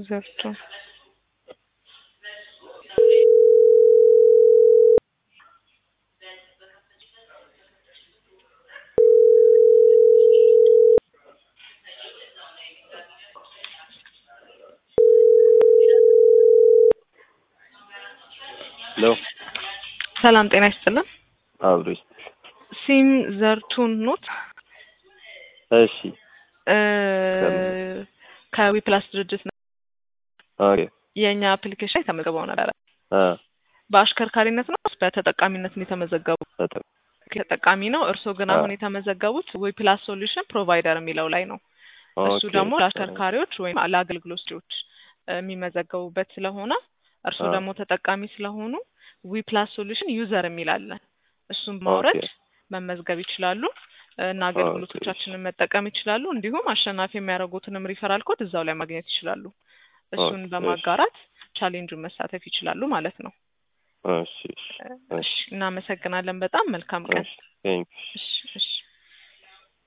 ዘርቶ ሄሎ ሰላም ጤና ይስጥልን። አብሮ ይስጥል። ሲም ዘርቱን ኖት እሺ እ ከዊፕላስ ድርጅት ነው። ኦኬ የእኛ አፕሊኬሽን ላይ ተመዝግበው ነበረ። አ በአሽከርካሪነት ነው ወይስ በተጠቃሚነት ነው የተመዘገቡ? በጣም ተጠቃሚ ነው። እርስዎ ግን አሁን የተመዘገቡት ዊፕላስ ሶሉሽን ፕሮቫይደር የሚለው ላይ ነው። እሱ ኦኬ ደግሞ ለአሽከርካሪዎች ወይም ለአገልግሎት ሰጪዎች የሚመዘገቡበት ስለሆነ እርስዎ አ ደግሞ ተጠቃሚ ስለሆኑ ዊፕላስ ሶሉሽን ዩዘር የሚል አለ። እሱን ማውረድ ኦኬ መመዝገብ ይችላሉ እና ኦኬ አገልግሎቶቻችንን መጠቀም ይችላሉ። እንዲሁም አሸናፊ የሚያደርጉትንም ሪፈራል ኮድ እዛው ላይ ማግኘት ይችላሉ። እሱን ኦኬ እሺ በማጋራት ቻሌንጁን መሳተፍ ይችላሉ ማለት ነው። እሺ እሺ እሺ እሺ እናመሰግናለን። በጣም መልካም ቀን። እሺ ቴንክ እሺ እሺ